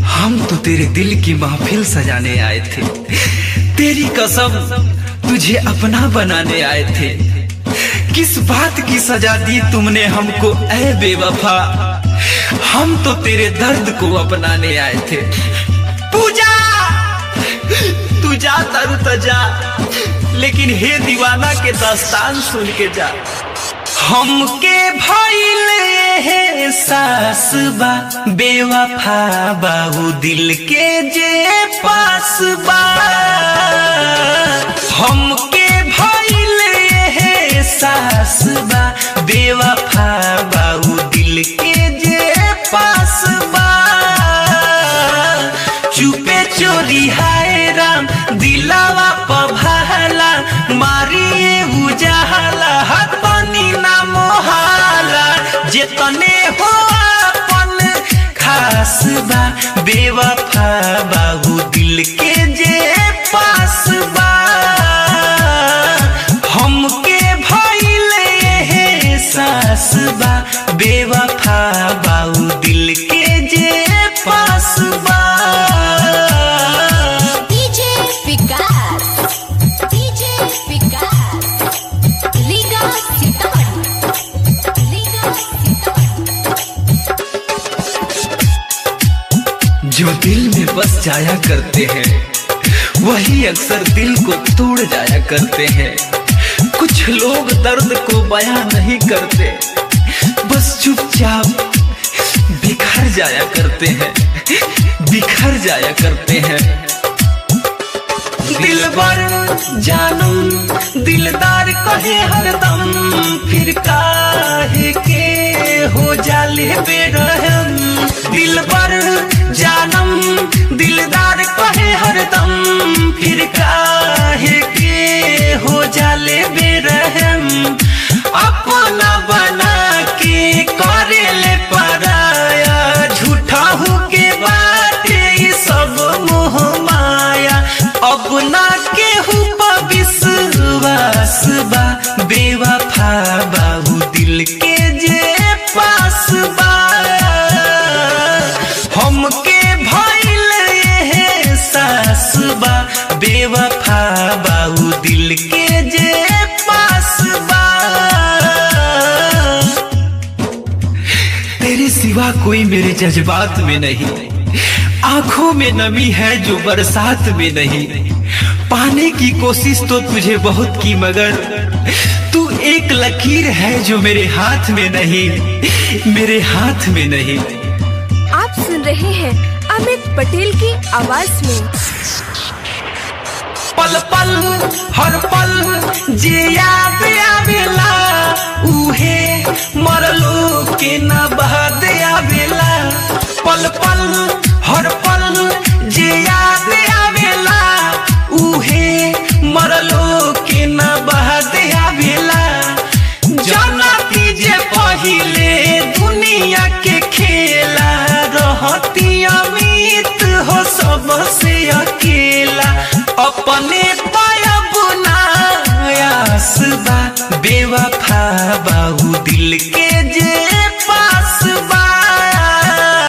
हम तो तेरे दिल की महफिल सजाने आए थे तेरी कसम तुझे अपना बनाने आए थे किस बात की सजा दी तुमने हमको ऐ बेवफा हम तो तेरे दर्द को अपनाने आए थे पूजा तू जा तरु तजा लेकिन हे दीवाना के दास्तान सुन के जा हमके भइल हे सास बा बेवफा बाबू दिल के जे पास बा हमके भइल हे सास बा बेवफा बाबू दिल के जे पास बा चुपे चोरी हाय राम दिलावा पभाला मारिए उजाला हाथ पानी ना मोहाला जेतने हो अपन खास बा बेवफा बाबू दिल के जे पास बा हमके भइल हे सास बा बेवफा बाबू दिल के जे पास बा DJ Vikas, DJ Vikas, Liga Sitamarhi, Liga Sitamarhi. जो दिल में बस जाया करते हैं वही अक्सर दिल को तोड़ जाया करते हैं कुछ लोग दर्द को बयां नहीं करते बस चुपचाप बिखर जाया करते हैं बिखर जाया करते हैं दिलबर जानम दिलदार कहे हरदम फिर काहे के हो जाले बेरहम दिलबर जानम दिलदार कहे हरदम फिर काहे के हो जाले बेरहम अपना बना के करेले पराया झूठा हो के बाटे ई सब मोह माया अपना केहू पर विश्वास बा बेवफा बाबू दिल के जे पास बा हमके भइल हे सास बा बेवफा बाबू दिल के जे पास बा तेरे सिवा कोई मेरे जज्बात में नहीं आंखों में नमी है जो बरसात में नहीं पाने की कोशिश तो तुझे बहुत की मगर तू एक लकीर है जो मेरे हाथ में नहीं मेरे हाथ में नहीं आप सुन रहे हैं अमित पटेल की आवाज में पल पल हर पल जे याद आवेला उहे मरलो के न बहद आवेला पल पल हर पल जे याद आवेला उहे मरलो के न बहद आवेला जनती जे पहिले दुनिया के खेला रहती अमित हो सबसे